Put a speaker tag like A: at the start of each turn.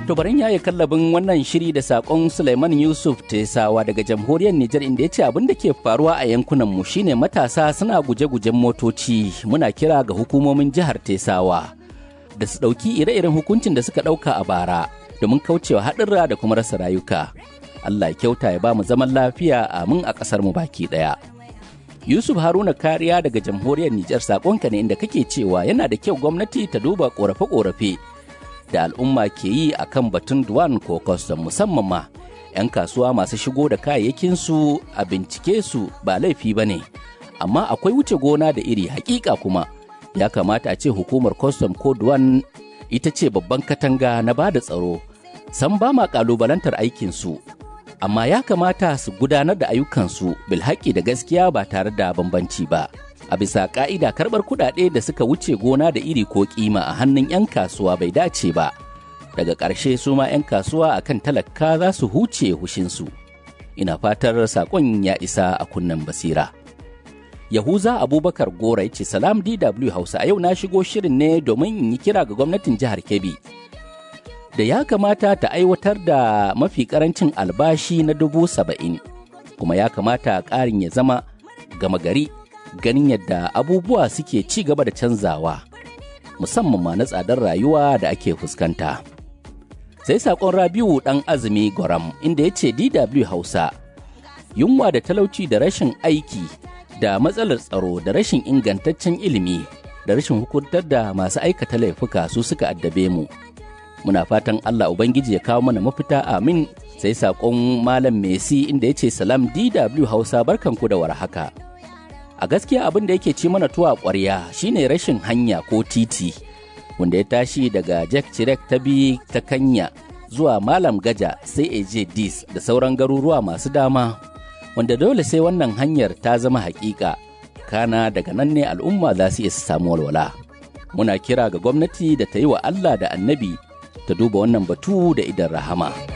A: To barin yaye kallabin wannan shiri da sakon Suleiman Yusuf Tesawa daga jamhuriyar Nijar inda ya ce abin da ke faruwa a yankunan mu shine matasa suna guje-gujen motoci muna kira ga hukumomin jihar Tesawa da su ɗauki ire-iren hukuncin da suka ɗauka a bara domin kaucewa haɗurra da kuma rasa rayuka. Allah ya kyauta ya ba mu zaman lafiya amin a ƙasar mu baki ɗaya. Yusuf Haruna Kariya daga jamhuriyar Nijar sakonka ne inda kake cewa yana da kyau gwamnati ta duba ƙorafe-ƙorafe da al'umma ke yi a kan batun duwan ko kwastam musamman ma 'yan kasuwa masu shigo da kayayyakinsu a bincike su ba laifi ba ne amma akwai wuce gona da iri hakika kuma ya kamata a ce hukumar kwastam ko duwan ita ce babban katanga na ba da tsaro san ba ma kalubalantar aikinsu amma ya kamata su gudanar da ayyukansu bilhaƙi da gaskiya ba tare da bambanci ba a bisa ka'ida karɓar kuɗaɗe da suka wuce gona da iri ko kima a hannun 'yan kasuwa bai dace ba daga ƙarshe su ma 'yan kasuwa a kan talaka za su huce hushinsu ina fatar saƙon ya isa a kunnen basira yahuza abubakar gora ya ce salam dw hausa a yau na shigo shirin ne domin in yi kira ga gwamnatin jihar kebbi da ya kamata ta aiwatar da mafi ƙarancin albashi na dubu saba'in kuma ya kamata ƙarin ya zama gama gari ganin yadda abubuwa suke ci gaba da canzawa musamman ma na tsadar rayuwa da ake fuskanta. Sai saƙon Rabiu ɗan azumi Goram inda ya ce DW Hausa, yunwa da talauci da rashin aiki da matsalar tsaro da rashin ingantaccen ilimi da rashin hukuntar da masu aikata laifuka su suka addabe mu. Muna fatan Allah Ubangiji ya kawo mana mafita amin sai saƙon Malam Messi inda ya ce salam DW Hausa barkanku da warhaka. a gaskiya abin da yake ci mana tuwa ƙwarya shine rashin hanya ko titi wanda ya tashi daga jack chirek ta bi ta kanya zuwa malam gaja sai eje dis da sauran garuruwa masu dama wanda dole sai wannan hanyar ta zama hakika kana daga nan ne al'umma za su iya samu walwala muna kira ga gwamnati da ta yi wa allah da annabi ta duba wannan batu da idan rahama.